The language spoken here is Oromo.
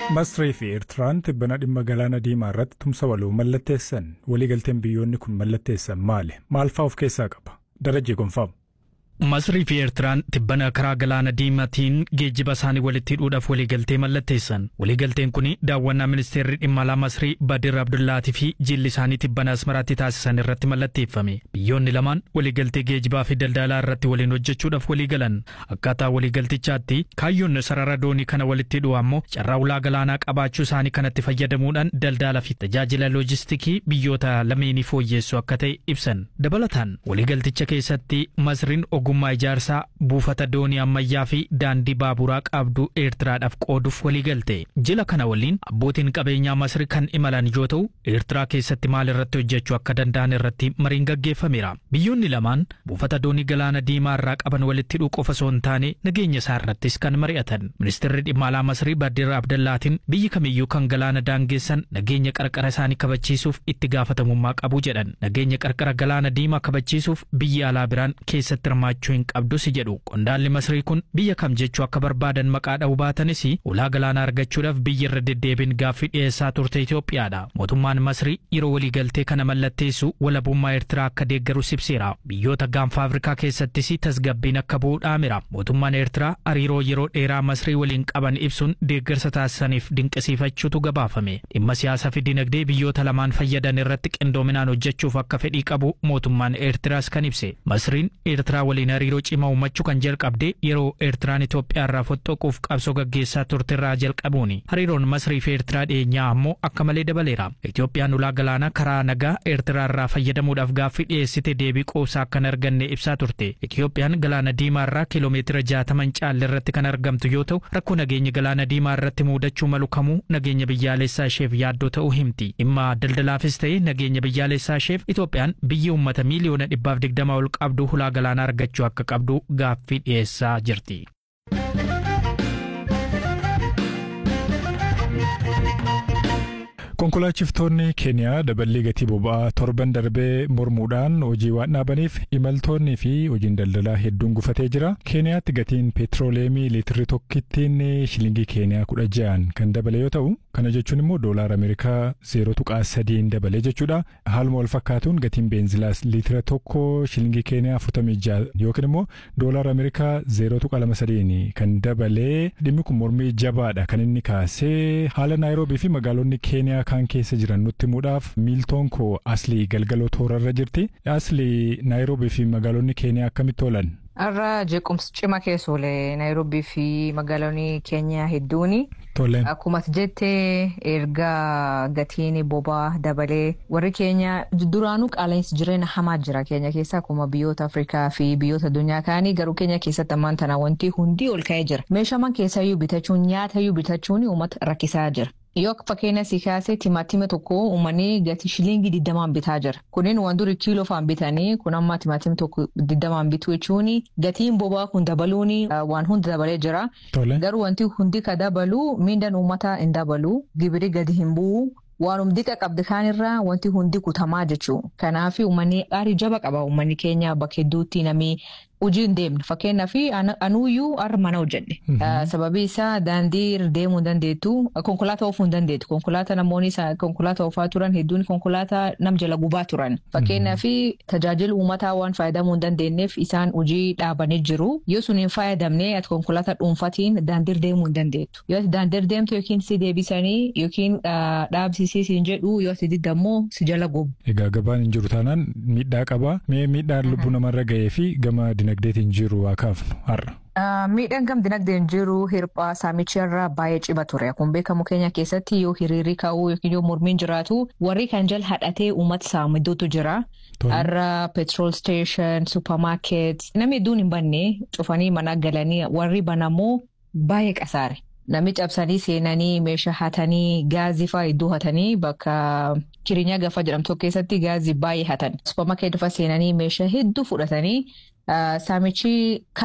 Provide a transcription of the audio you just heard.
Masrii fi Eertiraan tibbana dhimma galaana diimaa irratti tumsa waloo mallatteessan waliigalteen biyyoonni kun mallatteessan maali? Maal fa'aa of keessaa qaba? Darajee gonfaamu. Masrii fi Eertiraan tibbana karaa galaana diimaatiin geejjiba isaanii walitti hidhuudhaaf waliigaltee mallatteessan. Waliigalteen kun daawwannaa ministeerri dhimma alaa Masrii Badir Abdullaatii fi jilli isaanii tibbana Asmaraatti taasisan irratti mallatteeffame. Biyyoonni lamaan waliigaltee geejjibaa fi daldalaa irratti waliin hojjechuudhaaf waliigalan. Akkaataa waliigaltichaatti kaayyoon sarara doonii kana walitti hidhuu ammoo carraa ulaa galaanaa qabaachuu isaanii kanatti fayyadamuudhaan daldala fi tajaajila loojistikii biyyoota lameenii fooyyeessu akka ta'e ibsan. Dabalataan waliigalticha keessatti Masriin ogummaa ijaarsaa buufata doonii ammayyaa fi daandii baaburaa qabdu eertiraadhaaf qooduuf waliigalte jila kana waliin abbootiin qabeenyaa masri kan imalan yoo ta'u eertiraa keessatti maal irratti hojjechuu akka danda'an irratti mariin gaggeeffameera biyyoonni lamaan buufata doonii galaana diimaa irraa qaban walitti hidhuu qofa osoo hin taane nageenya isaa irrattis kan mari'atan ministeerri dhimma alaa masrii badir abdallaatiin biyyi kamiyyuu kan galaana daangeessan nageenya qarqara isaanii kabachiisuuf itti gaafatamummaa qabu jedhan nageenya qarqara galaana diimaa kabachiisuuf biyyi alaa biraan keessatti hirmaachuu hirmaachuu hin qabdus jedhu qondaalli masrii kun biyya kam jechuu akka barbaadan maqaa dha'uu baatanis ulaa galaanaa argachuudhaaf biyyi irra deddeebiin gaaffii dhiyeessaa turte Itoophiyaadha mootummaan masrii yeroo waliigaltee kana mallatteessu walabummaa eertiraa akka deeggarus ibseera biyyoota gaanfa afrikaa keessattis tasgabbiin akka bu'u dhaameera mootummaan eertiraa hariiroo yeroo dheeraa masrii waliin qaban ibsuun deeggarsa taasisaniif dinqisiifachuutu gabaafame dhimma siyaasaa fi dinagdee biyyoota lamaan fayyadan irratti qindoominaan hojjechuuf akka fedhii qabu mootummaan eertiraas kan ibse masriin eertiraa waliin hariiroo cimaa uumachuu kan jalqabde yeroo eertiraan Itoophiyaa irraa fottoquuf qabsoo gaggeessaa turterraa jalqabuuni. Hariiroon Masrii fi Eertiraa dhiyeenyaa ammoo akka malee dabaleera. Itoophiyaan ulaa galaanaa karaa nagaa Eertiraa irraa fayyadamuudhaaf gaaffii dhiyeessite deebii quubsaa akka hin arganne ibsaa turte. Itoophiyaan galaana diimaa irraa kiiloomeetira jaataman caalle irratti kan argamtu yoo ta'u rakkoo nageenya galaana diimaa irratti muudachuu malu kamuu nageenya biyyaalessaa isheef yaaddoo ta'uu himti. Dhimma daldalaafis ta'e nageenya biyyaalessaa isheef Itoophiyaan biyyi uummata miiliyoona dhibbaaf digdama ol qabdu ulaa galaanaa argachuu akka qabdu gaaffii dhiyeessaa jirti. Konkolaachiftonni Keeniyaa daballii gatii boba'aa torban darbee mormuudhaan hojii waan dhaabaniif imaltoonnii fi hojiin daldalaa hedduun gufatee jira. Keeniyaatti gatiin peetirooleemii liitirri tokkittiin shilingii Keeniyaa kudha ja'aan kan dabale yoo ta'u, kana jechuun immoo doolaar Ameerikaa zeeroo tuqaa sadiin dabale jechuudha. Haaluma wal fakkaatuun gatiin beenzilaas liitira tokko shilingii Keeniyaa afurtamii ja'a yookiin immoo doolaar Ameerikaa zeeroo tuqaa lama sadiin kan dabale dhimmi kun mormii jabaadha kan inni kaasee haala Naayiroobii fi magaalonni Keeniyaa kan keessa jiran nutti himuudhaaf miiltoon koo aslii galgaloo toorarra jirti. Aslii Naayiroobii fi magaalonni Keeniyaa akkamitti oolan? Har'a jeequmsi cima keessa oole Naayiroobii fi magaalonni Keeniyaa hedduuni. Toleen. Akkuma jettee erga gatiin bobaa dabalee warri keenya duraanuu qaala'insi jireenya hamaa jira keenya keessa akkuma biyyoota Afrikaa fi biyyoota addunyaa kaanii garuu keenya keessatti ammaan tana wanti hundi ol ka'ee jira. Meeshaa keessayyuu bitachuun nyaatayyuu bitachuun uummata rakkisaa jira. Yoo fakkeenya si kaasee timaatima tokko uummanni gatii shilingii digdamaan bitaa jira. Kunneen waan duri kiiloo faan bitanii kun amma timaatima tokko digdamaan bitu jechuun gatiin bobaa kun dabaluun waan hundi dabalee jira. Garuu wanti hundi ka dabalu miindaan uummataa hin dabalu gibiri gadi hin bu'u. Waan humdi qabdi kaanirraa wanti hundi kutamaa jechuudha. Kanaaf uummanni aarii jaba qaba uummanni keenya bakka hedduutti namni hojii hin deemne fakkeenyaaf anuuyyuu har'a mana hojjedhe. Sababii isaa daandii deemuu hin dandeettu konkolaataa oofuu hin dandeettu konkolaataa namoonni konkolaataa oofaa turan hedduun konkolaataa nam jala gubaa turan fakkeenyaaf tajaajila uummataa waan fayyadamuu hin dandeenyeef isaan hojii dhaabanii jiru yoo sun hin fayyadamne ati konkolaataa dhuunfatiin daandii deemuu hin dandeettu yoo ati daandii deemtu yookiin si deebisanii yookiin dhaabsisii siin jedhu yoo ati didammoo si jala gubu. Egaa gabaan hin jiru taanaan miidhaa qaba mee miidhaan lubbuu namarra ga'ee fi gama dinagdeetiin jiru haa kaafnu har'a. Miidhaan gam dinagdeen jiru hirphaa saamicharraa baay'ee cima ture. Akkuma beekamu keenya keessatti yoo hiriirri ka'uu yookiin yoo mormiin jiraatu warri kan jala hadhatee uummata saamu hedduutu jira. Har'a petrol station, supermarket namni hedduun hin banne cufanii mana galanii warri banamoo baay'ee qasaare. Namni cabsanii seenanii meeshaa hatanii gaazii fa'aa hedduu hatanii bakka kirinya gafa jedhamtu keessatti gaazii baay'ee hatan. Supermarket fa'a seenanii meeshaa hedduu fudhatanii saamichi